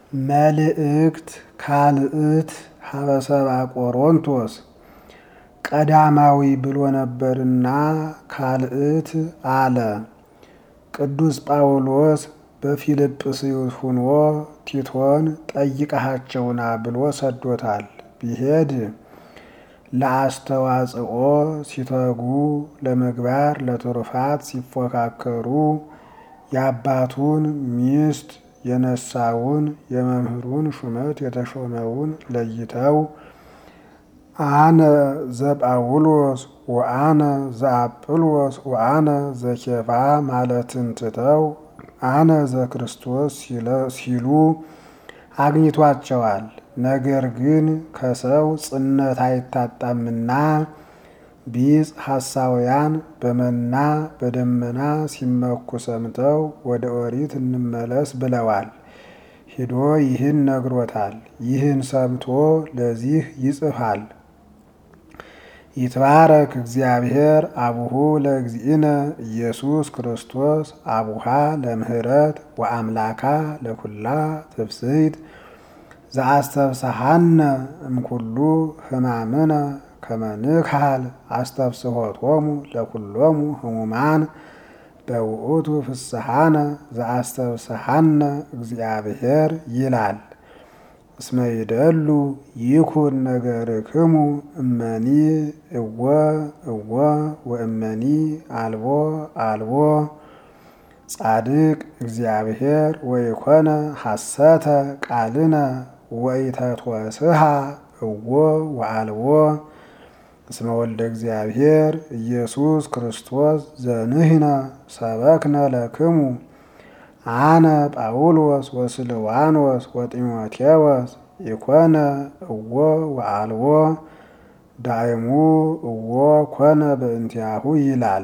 መልእክት ካልእት ሀበሰባ ቆሮንቶስ ቀዳማዊ ብሎ ነበርና ካልእት አለ። ቅዱስ ጳውሎስ በፊልጵስዩስ ሁኖ ቲቶን ጠይቀሃቸውና ብሎ ሰዶታል። ቢሄድ ለአስተዋጽኦ ሲተጉ ለምግባር ለትሩፋት ሲፎካከሩ የአባቱን ሚስት የነሳውን የመምህሩን ሹመት የተሾመውን ለይተው አነ ዘጳውሎስ ወአነ ዘአጵሎስ ወአነ ዘኬፋ ማለትን ትተው አነ ዘክርስቶስ ሲሉ አግኝቷቸዋል። ነገር ግን ከሰው ጽነት አይታጣምና ቢጽ ሐሳውያን በመና በደመና ሲመኩ ሰምተው ወደ ኦሪት እንመለስ ብለዋል። ሂዶ ይህን ነግሮታል። ይህን ሰምቶ ለዚህ ይጽፋል። ይትባረክ እግዚአብሔር አቡሁ ለእግዚእነ ኢየሱስ ክርስቶስ አቡሃ ለምህረት ወአምላካ ለኩላ ትፍስሕት ዘአስተብሰሃነ እምኩሉ ሕማምነ ከመንክሃል አስተብስሖቶሙ ለኩሎሙ ህሙማን በውእቱ ፍስሐነ ዘአስተብሰሃነ እግዚአብሔር ይላል። እስመ ይደሉ ይኩን ነገርክሙ እመኒ እወ እወ ወእመኒ አልቦ አልቦ ጻድቅ እግዚአብሔር ወይኮነ ሐሰተ ቃልነ ወኢተትወስሃ እወ ወአልቦ እስመ ወልደ እግዚአብሔር ኢየሱስ ክርስቶስ ዘንህነ ሰበክነ ለክሙ አነ ጳውሎስ ወስልዋኖስ ወጢሞቴዎስ ኢኮነ እወ ወአልቦ ዳይሙ እወ ኮነ በእንቲአሁ ይላል።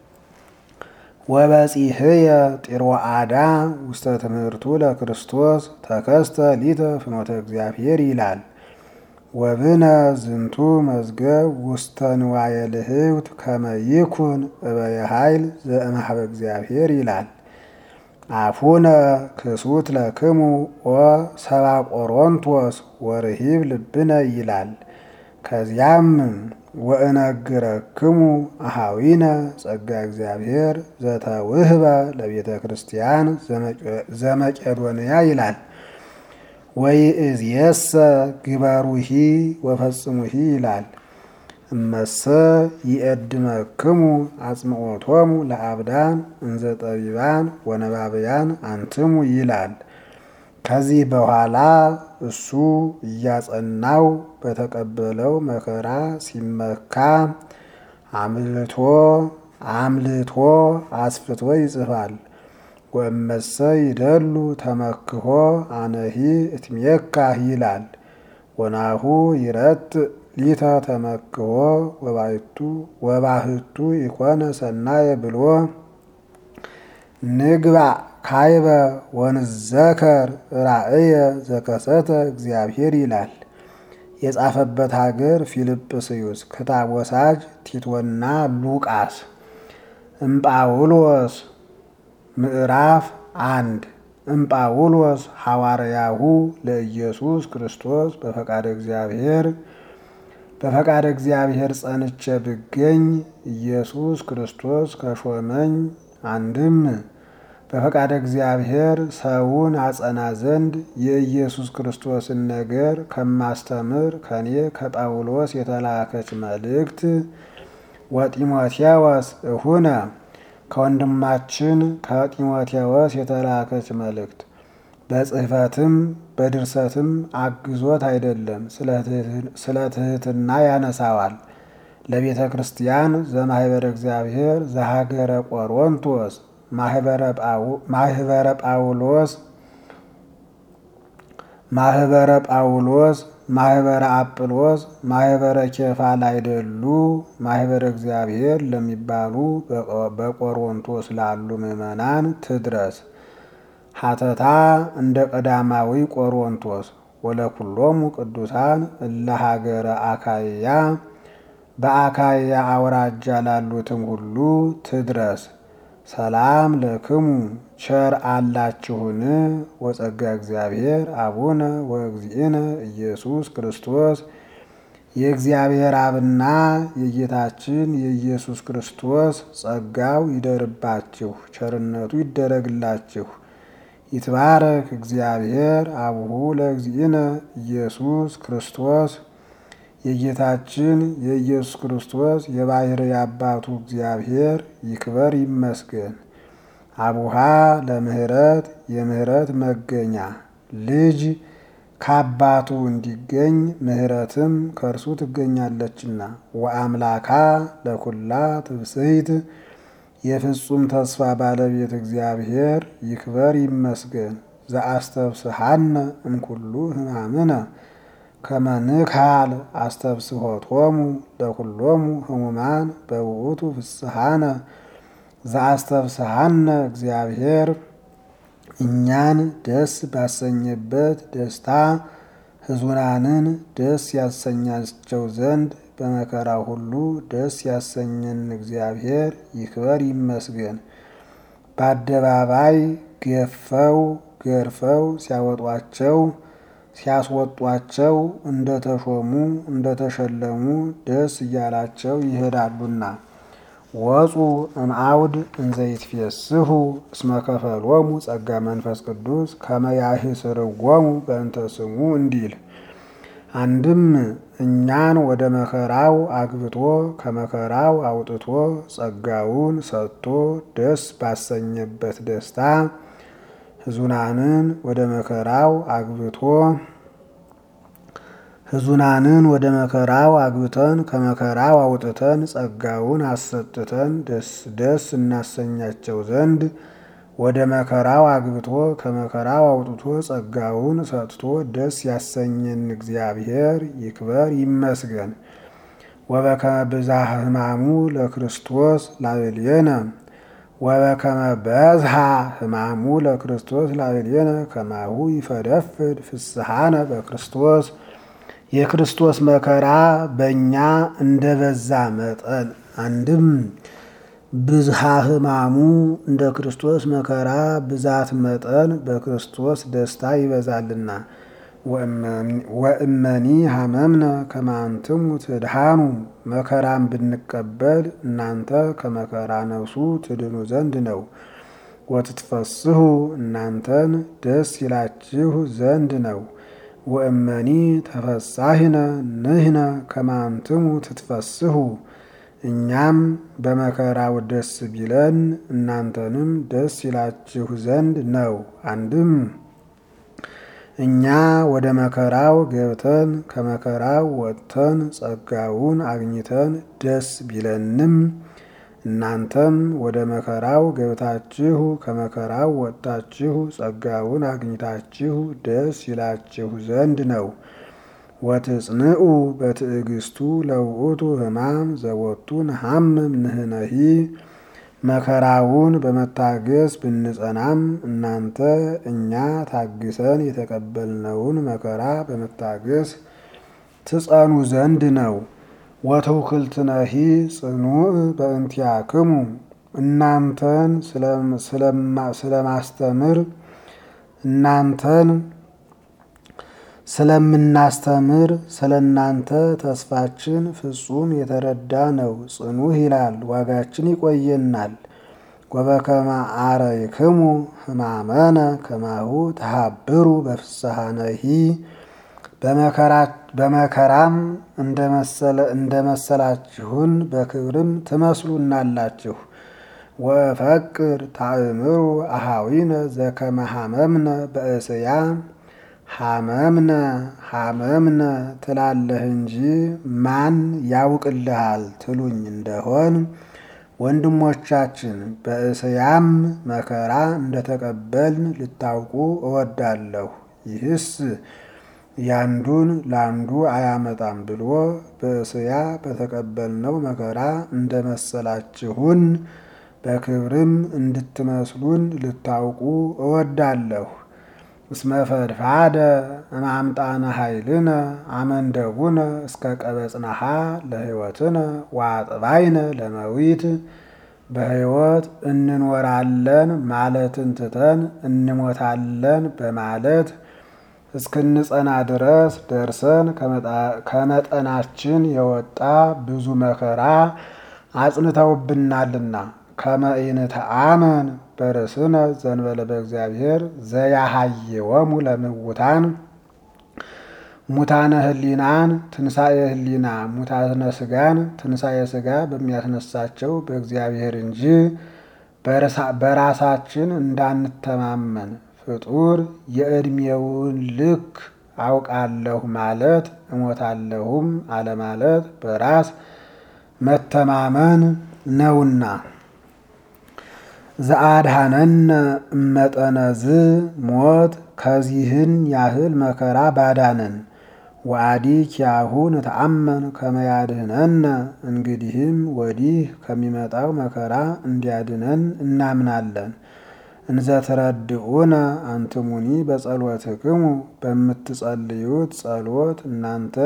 ወበጺሕየ ጢሮአዳ ውስተ ትምህርቱ ለክርስቶስ ተከስተ ሊተ ፍኖተ እግዚአብሔር ይላል። ወብነ ዝንቱ መዝገብ ውስተ ንዋየ ልህብት ከመ ይኩን እበየ ኃይል ዘእምኀበ እግዚአብሔር ይላል። አፉነ ክሱት ለክሙ ኦ ሰባ ቆሮንቶስ ወርሂብ ልብነ ይላል። ከዚያም ወእነግረክሙ አሃዊነ ጸጋ እግዚአብሔር ዘተውህበ ለቤተ ክርስቲያን ዘመቄዶንያ ይላል። ወይእዜሰ ግበሩሂ ወፈጽሙሂ ይላል። እመሰ ይእድመክሙ አጽምዖቶሙ ለአብዳን እንዘ ጠቢባን ወነባብያን አንትሙ ይላል። ከዚህ በኋላ እሱ እያጸናው በተቀበለው መከራ ሲመካ አምልቶ አምልቶ አስፍቶ ይጽፋል። ወእመሰ ይደሉ ተመክሆ አነሂ እትሜካህ ይላል። ወናሁ ይረት ሊተ ተመክሆ ወባይቱ ወባህቱ ይኮነ ሰናየ ብሎ ንግባ ካይበ ወንዘከር ራእየ ዘከሰተ እግዚአብሔር ይላል። የጻፈበት ሀገር ፊልጵስዩስ፣ ክታብ ወሳጅ ቲቶና ሉቃስ። እምጳውሎስ ምዕራፍ አንድ እምጳውሎስ ሐዋርያሁ ለኢየሱስ ክርስቶስ በፈቃደ እግዚአብሔር በፈቃደ እግዚአብሔር ጸንቼ ብገኝ ኢየሱስ ክርስቶስ ከሾመኝ አንድም በፈቃደ እግዚአብሔር ሰውን አጸና ዘንድ የኢየሱስ ክርስቶስን ነገር ከማስተምር ከኔ ከጳውሎስ የተላከች መልእክት ወጢሞቴዎስ እሁነ ከወንድማችን ከጢሞቴዎስ የተላከች መልእክት በጽሕፈትም በድርሰትም አግዞት አይደለም፣ ስለ ትሕትና ያነሳዋል። ለቤተ ክርስቲያን ዘማህበረ እግዚአብሔር ዘሀገረ ቆሮንቶስ ማህበረ ጳውሎስ ማህበረ ጳውሎስ ማህበረ አጵሎስ ማህበረ ኬፋ ላይደሉ ማህበረ እግዚአብሔር ለሚባሉ በቆሮንቶስ ላሉ ምዕመናን ትድረስ። ሀተታ እንደ ቀዳማዊ ቆሮንቶስ ወለኩሎሙ ቅዱሳን እለ ሀገረ አካይያ በአካይያ አውራጃ ላሉትም ሁሉ ትድረስ። ሰላም ለክሙ ቸር አላችሁን ወጸጋ እግዚአብሔር አቡነ ወእግዚእነ ኢየሱስ ክርስቶስ የእግዚአብሔር አብና የጌታችን የኢየሱስ ክርስቶስ ጸጋው ይደርባችሁ፣ ቸርነቱ ይደረግላችሁ። ይትባረክ እግዚአብሔር አቡሁ ለእግዚእነ ኢየሱስ ክርስቶስ የጌታችን የኢየሱስ ክርስቶስ የባሕርይ አባቱ እግዚአብሔር ይክበር ይመስገን። አቡሃ ለምህረት የምህረት መገኛ ልጅ ከአባቱ እንዲገኝ ምህረትም ከእርሱ ትገኛለችና። ወአምላካ ለኩላ ትብስሕት የፍጹም ተስፋ ባለቤት እግዚአብሔር ይክበር ይመስገን። ዘአስተብስሐነ እምኩሉ ሕማምነ ከመ ንክሐል አስተብስሖቶሙ ለኩሎሙ ሕሙማን በውእቱ ፍስሐነ ዘአስተብስሐነ እግዚአብሔር እኛን ደስ ባሰኘበት ደስታ ሕዙናንን ደስ ያሰኛቸው ዘንድ በመከራ ሁሉ ደስ ያሰኘን እግዚአብሔር ይክበር ይመስገን። በአደባባይ ገፈው ገርፈው ሲያወጧቸው ሲያስወጧቸው እንደተሾሙ እንደተሸለሙ ደስ እያላቸው ይሄዳሉና። ወፁ እምአውድ እንዘይትፌስሑ እስመ ከፈሎሙ ጸጋ መንፈስ ቅዱስ ከመ ያኅስርዎሙ በእንተ ስሙ እንዲል አንድም እኛን ወደ መከራው አግብቶ ከመከራው አውጥቶ ጸጋውን ሰጥቶ ደስ ባሰኘበት ደስታ ሕዙናንን ወደ መከራው አግብቶ ሕዙናንን ወደ መከራው አግብተን ከመከራው አውጥተን ጸጋውን አሰጥተን ደስ ደስ እናሰኛቸው ዘንድ ወደ መከራው አግብቶ ከመከራው አውጥቶ ጸጋውን ሰጥቶ ደስ ያሰኘን እግዚአብሔር ይክበር ይመስገን። ወበከመ ብዝሃ ሕማሙ ለክርስቶስ ላዕሌነ ወበከመ በዝሃ ሕማሙ ለክርስቶስ ላዕሌነ ከማሁ ይፈደፍድ ፍስሐነ በክርስቶስ የክርስቶስ መከራ በእኛ እንደ በዛ መጠን አንድም ብዝሃ ሕማሙ እንደ ክርስቶስ መከራ ብዛት መጠን በክርስቶስ ደስታ ይበዛልና። ወእመኒ ሀመምነ ከማንትሙ ትድሃኑ መከራን ብንቀበል እናንተ ከመከራ ነፍሱ ትድኑ ዘንድ ነው። ወትትፈስሑ እናንተን ደስ ይላችሁ ዘንድ ነው። ወእመኒ ተፈሳሂነ ንሕነ ከማንትሙ ትትፈስሑ እኛም በመከራው ደስ ቢለን እናንተንም ደስ ይላችሁ ዘንድ ነው። አንድም እኛ ወደ መከራው ገብተን ከመከራው ወጥተን ጸጋውን አግኝተን ደስ ቢለንም እናንተም ወደ መከራው ገብታችሁ ከመከራው ወጥታችሁ ጸጋውን አግኝታችሁ ደስ ይላችሁ ዘንድ ነው። ወትጽንዑ በትዕግስቱ ለውእቱ ሕማም ዘወቱ ነሐምም ንሕነሂ መከራውን በመታገስ ብንጸናም እናንተ እኛ ታግሰን የተቀበልነውን መከራ በመታገስ ትጸኑ ዘንድ ነው። ወትውክልትነሂ ጽኑዕ በእንቲአክሙ እናንተን ስለማስተምር እናንተን ስለምናስተምር ስለ እናንተ ተስፋችን ፍጹም የተረዳ ነው። ጽኑዕ ይላል ዋጋችን ይቆየናል። ወበከመ አረይክሙ ሕማመነ ከማሁ ተሃብሩ በፍስሐነሂ በመከራም እንደመሰላችሁን በክብርም ትመስሉናላችሁ። ወፈቅር ታእምሩ አሃዊነ ዘከመ ሐመምነ በእስያ ሐመምነ ሐመምነ ትላለህ እንጂ ማን ያውቅልሃል ትሉኝ እንደሆን ወንድሞቻችን በእስያም መከራ እንደተቀበልን ልታውቁ እወዳለሁ። ይህስ ያንዱን ላንዱ አያመጣም ብሎ በእስያ በተቀበልነው መከራ እንደመሰላችሁን በክብርም እንድትመስሉን ልታውቁ እወዳለሁ። እስመ ፈድፋደ እማምጣነ ኃይልነ አመንደቡነ እስከ ቀበጽናሃ ለሕይወትነ ወአጥባይነ ለመዊት በሕይወት እንኖራለን ማለትን ትተን እንሞታለን በማለት እስክንጸና ድረስ ደርሰን ከመጠናችን የወጣ ብዙ መከራ አጽንተውብናልና ከመኢንተአመን በርእስነ ዘንበለ በእግዚአብሔር ዘያሃየወሙ ለምውታን ሙታነ ህሊናን ትንሣኤ ህሊና ሙታነ ስጋን ትንሣኤ ስጋ በሚያስነሳቸው በእግዚአብሔር እንጂ በራሳችን እንዳንተማመን ፍጡር የዕድሜውን ልክ አውቃለሁ ማለት እሞታለሁም አለማለት በራስ መተማመን ነውና። ዘአድኀነነ እመጠነዝ ሞት ከዚህን ያህል መከራ ባዳነን ወአዲ ኪያሁ ንተአመን ከመያድህነነ እንግዲህም ወዲህ ከሚመጣው መከራ እንዲያድነን እናምናለን። እንዘ ትረድኡነ አንትሙኒ በጸሎትክሙ በምትጸልዩት ጸሎት እናንተ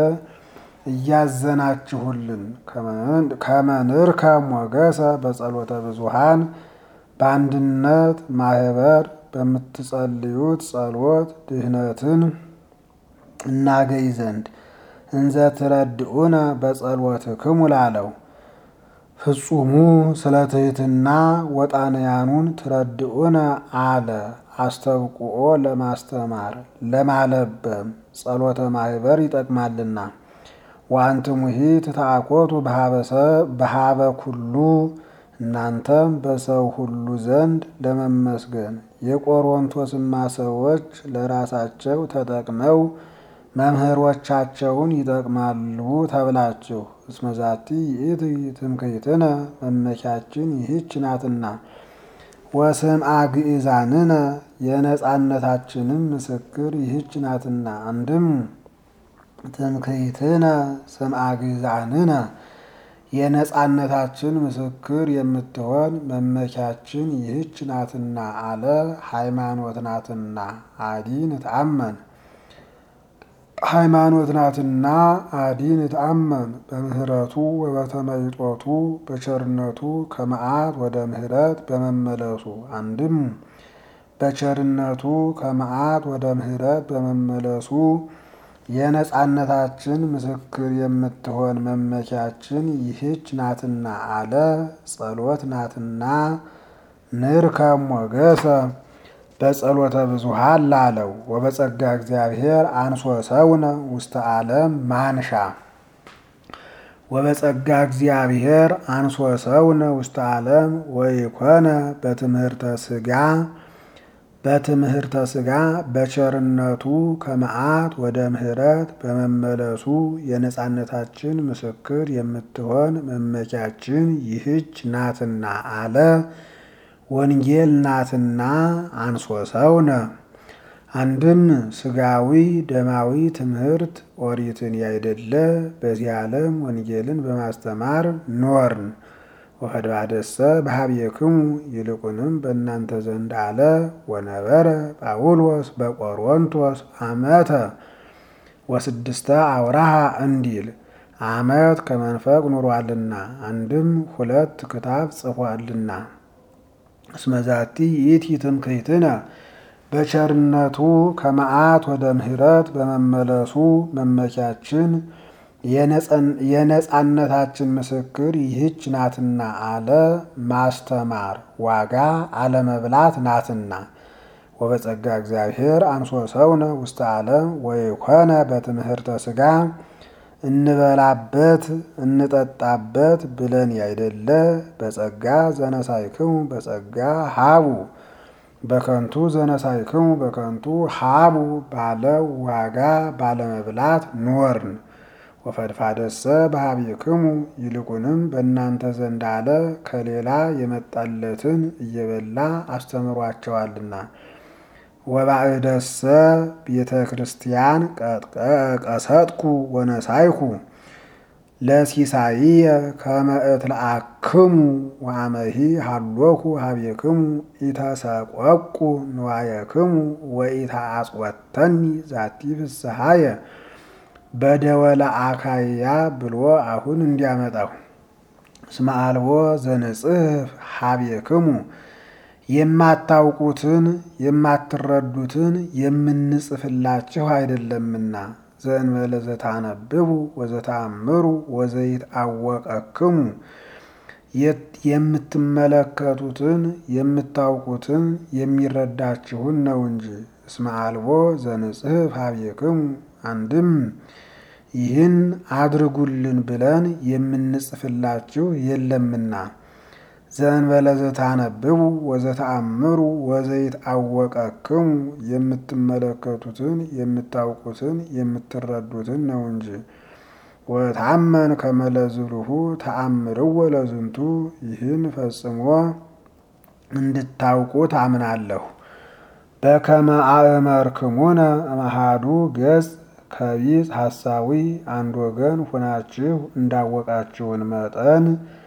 እያዘናችሁልን ከመንርከ ሞገሰ በጸሎተ ብዙሃን በአንድነት ማህበር በምትጸልዩት ጸሎት ድህነትን እናገኝ ዘንድ እንዘ ትረድኡነ በጸሎትክሙ ላለው ፍጹሙ ስለ ትሕትና ወጣንያኑን ትረድኡነ አለ አስተብቁኦ ለማስተማር ለማለበም ጸሎተ ማህበር ይጠቅማልና። ወአንትሙሂ ትታኮቱ በሃበ ኩሉ እናንተም በሰው ሁሉ ዘንድ ለመመስገን የቆሮንቶስማ ሰዎች ለራሳቸው ተጠቅመው መምህሮቻቸውን ይጠቅማሉ ተብላችሁ እስመዛቲ ይእቲ ትምክህትነ መመኪያችን ይህች ናትና ወስምዐ ግእዛንነ የነጻነታችንም ምስክር ይህች ናትና። አንድም ትምክህትነ ስምዐ ግእዛንነ የነጻነታችን ምስክር የምትሆን መመኪያችን ይህች ናትና አለ። ሃይማኖት ናትና አዲ ንትአመን ሃይማኖት ናትና አዲ ንትአመን በምህረቱ ወበተመይጦቱ በቸርነቱ ከመዓት ወደ ምህረት በመመለሱ አንድም በቸርነቱ ከመዓት ወደ ምህረት በመመለሱ የነጻነታችን ምስክር የምትሆን መመኪያችን ይህች ናትና አለ። ጸሎት ናትና ንርከብ ሞገሰ በጸሎተ ብዙሃን ላለው ወበጸጋ እግዚአብሔር አንሶ ሰውነ ውስተ ዓለም ማንሻ ወበጸጋ እግዚአብሔር አንሶ ሰውነ ውስተ ዓለም ወይኮነ በትምህርተ ስጋ በትምህርተ ስጋ በቸርነቱ ከመዓት ወደ ምህረት በመመለሱ የነጻነታችን ምስክር የምትሆን መመኪያችን ይህች ናትና አለ። ወንጌል ናትና አንሶ ሰውነ አንድም ስጋዊ ደማዊ ትምህርት ኦሪትን ያይደለ በዚህ ዓለም ወንጌልን በማስተማር ኖርን። ወፈድባደሰ በሀብየክሙ ይልቁንም በእናንተ ዘንድ አለ። ወነበረ ጳውሎስ በቆሮንቶስ አመተ ወስድስተ አውራሃ እንዲል አመት ከመንፈቅ ኑሯልና አንድም ሁለት ክታብ ጽፏልና። እስመዛቲ ይእቲ ትምክህትነ በቸርነቱ ከመዓት ወደ ምህረት በመመለሱ መመኪያችን የነጻነታችን ምስክር ይህች ናትና አለ። ማስተማር ዋጋ አለመብላት ናትና። ወበጸጋ እግዚአብሔር አንሶ ሰውነ ውስተ ዓለም ወይኮነ በትምህርተ ስጋ እንበላበት እንጠጣበት ብለን ያይደለ በጸጋ ዘነሳይክሙ በጸጋ ሀቡ በከንቱ ዘነሳይክሙ በከንቱ ሀቡ ባለ ዋጋ ባለመብላት ኖርን። ወፈድፋደሰ በሀቢክሙ ይልቁንም በእናንተ ዘንድ አለ ከሌላ የመጣለትን እየበላ አስተምሯቸዋልና። ወባዕደሰ ቤተ ክርስቲያን ቀሰጥኩ ወነሳይኩ ለሲሳይየ ከመ እትለአክሙ ወአመሂ ሃሎኩ ሀቤክሙ ኢተሰቆቁ ንዋየክሙ ወኢተአጽወተኒ ዛቲ ፍስሐየ በደወለ አካያ ብሎ አሁን እንዲያመጣው እስመ አልቦ ዘንጽሕፍ ሀቤክሙ የማታውቁትን የማትረዱትን የምንጽፍላችሁ አይደለምና ዘእንበለ ዘታነብቡ ወዘተአምሩ ወዘይትአወቀክሙ የምትመለከቱትን የምታውቁትን የሚረዳችሁን ነው እንጂ። እስመ አልቦ ዘንጽሕፍ ሀቤክሙ አንድም ይህን አድርጉልን ብለን የምንጽፍላችሁ የለምና ዘእንበለ ዘታነብቡ ወዘተአምሩ ወዘይትአወቀክሙ የምትመለከቱትን የምታውቁትን የምትረዱትን ነው እንጂ። ወታመን ከመለዝሉሁ ተአምርዎ ለዝንቱ ይህን ፈጽሞ እንድታውቁ ታምናለሁ። በከመ አእመርክሙነ እምአሐዱ ገጽ ከቢጽ ሐሳዊ አንድ ወገን ሁናችሁ እንዳወቃችሁን መጠን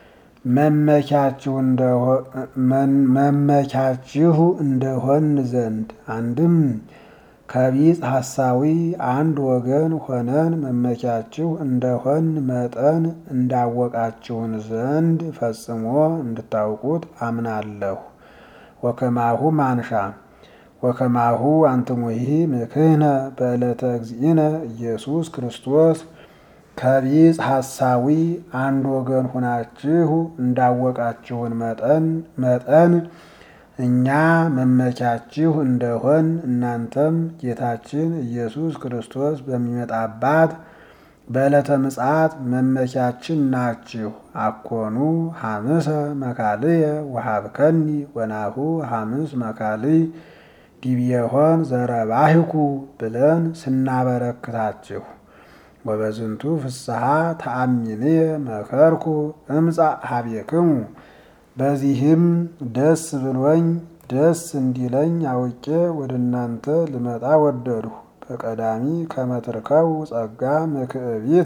መመኪያችሁ እንደሆን ዘንድ አንድም ከቢጽ ሐሳዊ አንድ ወገን ሆነን መመኪያችሁ እንደሆን መጠን እንዳወቃችሁን ዘንድ ፈጽሞ እንድታውቁት አምናለሁ። ወከማሁ ማንሻ ወከማሁ አንትሙሂ ምክህነ በዕለተ እግዚእነ ኢየሱስ ክርስቶስ ከቢጽ ሐሳዊ አንድ ወገን ሁናችሁ እንዳወቃችሁን መጠን መጠን እኛ መመኪያችሁ እንደሆን እናንተም ጌታችን ኢየሱስ ክርስቶስ በሚመጣባት በዕለተ ምጽአት መመኪያችን ናችሁ። አኮኑ ሐምሰ መካልየ ወሀብከኒ ወናሁ ሐምስ መካልይ ዲብየሆን ዘረባህኩ ብለን ስናበረክታችሁ ወበዝንቱ ፍስሐ ተአሚንየ መከርኩ እምጻእ ሀቤክሙ በዚህም ደስ ብሎኝ ደስ እንዲለኝ አውቄ ወደ እናንተ ልመጣ ወደድሁ። በቀዳሚ ከመትርከቡ ጸጋ ምክዕቢተ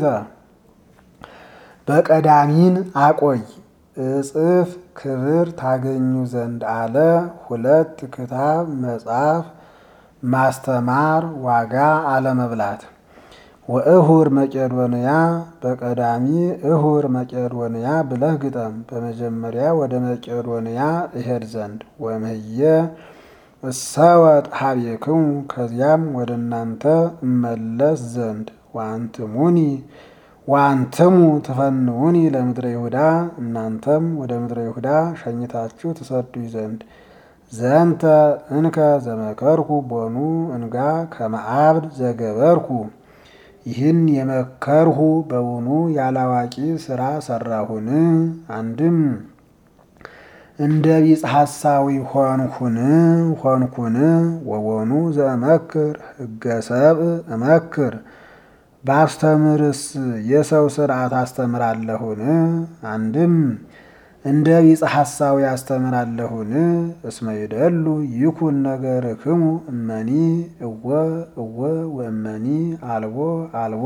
በቀዳሚን አቆይ እጽፍ ክብር ታገኙ ዘንድ አለ። ሁለት ክታብ መጽሐፍ ማስተማር ዋጋ አለመብላት ወእሁር መቄዶንያ በቀዳሚ እሁር መቄዶንያ ብለህ ግጠም። በመጀመሪያ ወደ መቄዶንያ እሄድ ዘንድ ወምህየ እሰወጥ ሀቤክሙ ከዚያም ወደ እናንተ እመለስ ዘንድ ዋንትሙኒ ዋንትሙ ትፈንውኒ ለምድረ ይሁዳ እናንተም ወደ ምድረ ይሁዳ ሸኝታችሁ ትሰዱኝ ዘንድ ዘንተ እንከ ዘመከርኩ ቦኑ እንጋ ከመአብድ ዘገበርኩ ይህን የመከርሁ በውኑ ያላዋቂ ስራ ሰራሁን? አንድም እንደ ቢጽ ሐሳዊ ሆንኩን ሆንኩን ወቦኑ ዘእመክር ሕገ ሰብእ እመክር ባስተምርስ የሰው ስርዓት አስተምራለሁን? አንድም እንደ ቢጽ ሐሳዊ አስተምራለሁን? እስመ ይደሉ ይኩን ነገርክሙ እመኒ እወ እወ ወእመኒ አልቦ አልቦ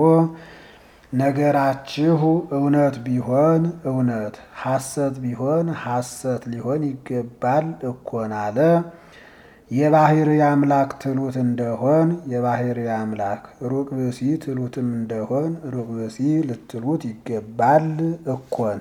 ነገራችሁ እውነት ቢሆን እውነት ሐሰት ቢሆን ሐሰት ሊሆን ይገባል እኮን አለ። የባህሪ አምላክ ትሉት እንደሆን የባህሪ አምላክ ሩቅ ብሲ ትሉትም እንደሆን ሩቅ ብሲ ልትሉት ይገባል እኮን።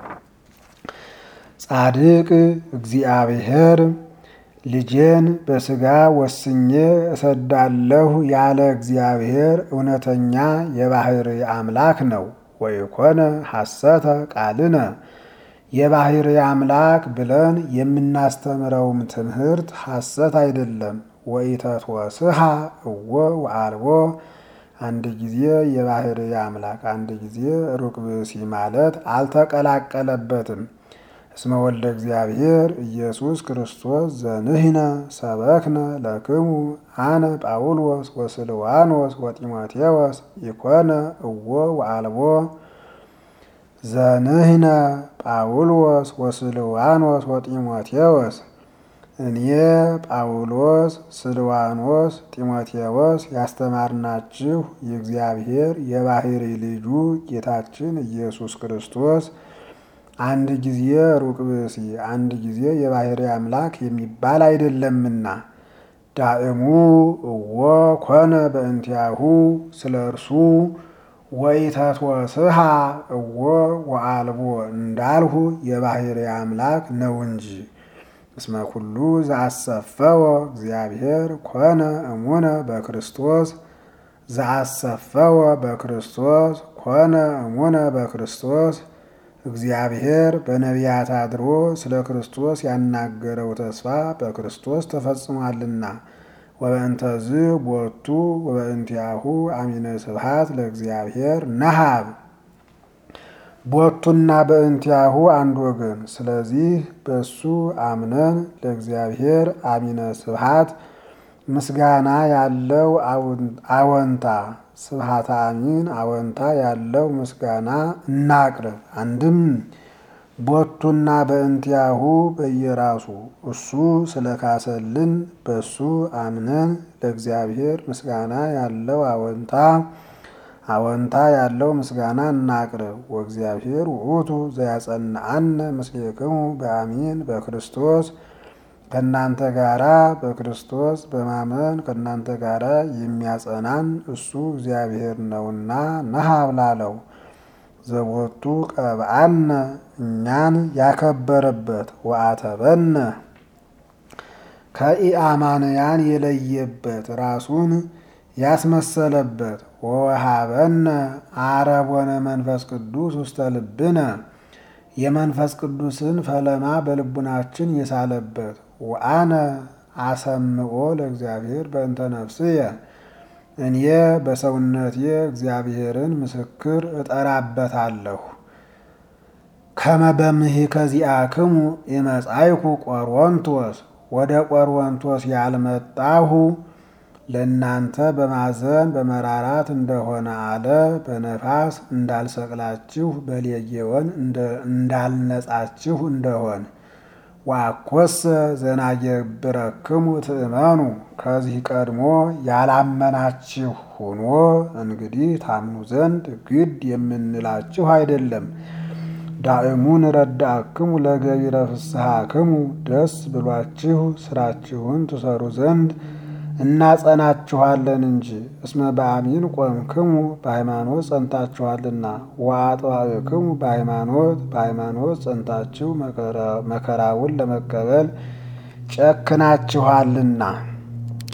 ጻድቅ እግዚአብሔር ልጄን በሥጋ ወስኜ እሰዳለሁ ያለ እግዚአብሔር እውነተኛ የባህሪ አምላክ ነው። ወይኮነ ሐሰተ ቃልነ የባህሪ አምላክ ብለን የምናስተምረውም ትምህርት ሐሰት አይደለም። ወኢተትወስሃ እወ ወአልቦ አንድ ጊዜ የባህሪ አምላክ አንድ ጊዜ ሩቅ ብእሲ ማለት አልተቀላቀለበትም። እስመ ወልደ እግዚአብሔር ኢየሱስ ክርስቶስ ዘንህነ ሰበክነ ለክሙ አነ ጳውሎስ ወስልዋኖስ ወጢሞቴዎስ ኢኮነ እወ ወአልቦ ዘንህነ ጳውሎስ ወስልዋኖስ ወጢሞቴዎስ እኔ ጳውሎስ፣ ስልዋኖስ፣ ጢሞቴዎስ ያስተማርናችሁ የእግዚአብሔር የባህሪ ልጁ ጌታችን ኢየሱስ ክርስቶስ አንድ ጊዜ ሩቅ ብእሲ አንድ ጊዜ የባህሪ አምላክ የሚባል አይደለምና ዳእሙ እወ ኮነ በእንቲአሁ ስለ እርሱ ወኢተትወስሃ እወ ወአልቦ እንዳልሁ የባሕርይ አምላክ ነው እንጂ። እስመ ኩሉ ዘአሰፈወ እግዚአብሔር ኮነ እሙነ በክርስቶስ ዘአሰፈወ በክርስቶስ ኮነ እሙነ በክርስቶስ እግዚአብሔር በነቢያት አድሮ ስለ ክርስቶስ ያናገረው ተስፋ በክርስቶስ ተፈጽሟልና። ወበእንተዝ ቦቱ ወበእንቲአሁ አሚነ ስብሐት ለእግዚአብሔር ነሃብ ቦቱና በእንቲአሁ አንድ ወገን። ስለዚህ በሱ አምነን ለእግዚአብሔር አሚነ ስብሐት ምስጋና ያለው አወንታ ስብሐተ አሚን አወንታ ያለው ምስጋና እናቅርብ። አንድም ቦቱና በእንቲአሁ በየራሱ እሱ ስለካሰልን በሱ አምነን ለእግዚአብሔር ምስጋና ያለው አወንታ አወንታ ያለው ምስጋና እናቅርብ። ወእግዚአብሔር ውእቱ ዘያጸንዐነ ምስሌክሙ በአሚን በክርስቶስ ከእናንተ ጋራ በክርስቶስ በማመን ከእናንተ ጋራ የሚያጸናን እሱ እግዚአብሔር ነውና ነሃብ ላለው ዘቦቱ ቀብአነ እኛን ያከበረበት ወአተበነ ከኢአማንያን የለየበት ራሱን ያስመሰለበት ወወሃበነ አረቦነ መንፈስ ቅዱስ ውስተ ልብነ የመንፈስ ቅዱስን ፈለማ በልቡናችን የሳለበት ወአነ አሰምኦ ለእግዚአብሔር በእንተ ነፍስየ እኔ በሰውነቴ እግዚአብሔርን ምስክር እጠራበታለሁ። ከመ በምሂከ ዚአክሙ ኢመጻእኩ ቆሮንቶስ ወደ ቆሮንቶስ ያልመጣሁ ለእናንተ በማዘን በመራራት እንደሆነ አለ። በነፋስ እንዳልሰቅላችሁ በሌጌወን እንዳልነጻችሁ እንደሆን ዋኮሰ ዘናየብረክሙ ትእመኑ ከዚህ ቀድሞ ያላመናችሁ ሆኖ እንግዲህ ታምኑ ዘንድ ግድ የምንላችሁ አይደለም። ዳእሙን ረዳእክሙ ለገቢረ ፍስሐክሙ ደስ ብሏችሁ ስራችሁን ትሰሩ ዘንድ እናጸናችኋለን እንጂ። እስመ በአሚን ቆምክሙ በሃይማኖት ጸንታችኋልና፣ ወአጥባእክሙ በሃይማኖት በሃይማኖት ጸንታችሁ መከራውን ለመቀበል ጨክናችኋልና።